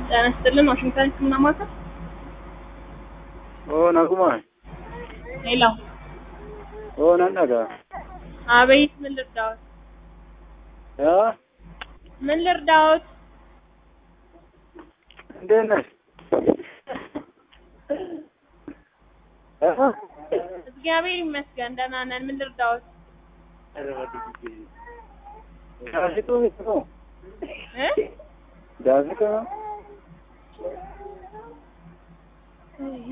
ጤና ይስጥልን ዋሽንግተን ህክምና ማዕከል Oo, naguma. ሌላው Oo, nan dhaga. አቤት ምን ልርዳዎት Yaa, ምን ልርዳዎት እንዴት ነሽ? እ? እግዚአብሔር ይመስገን ደህና ነን ምን ልርዳዎት ዳዚቱ ነው። እ ዳዚቱ ነው።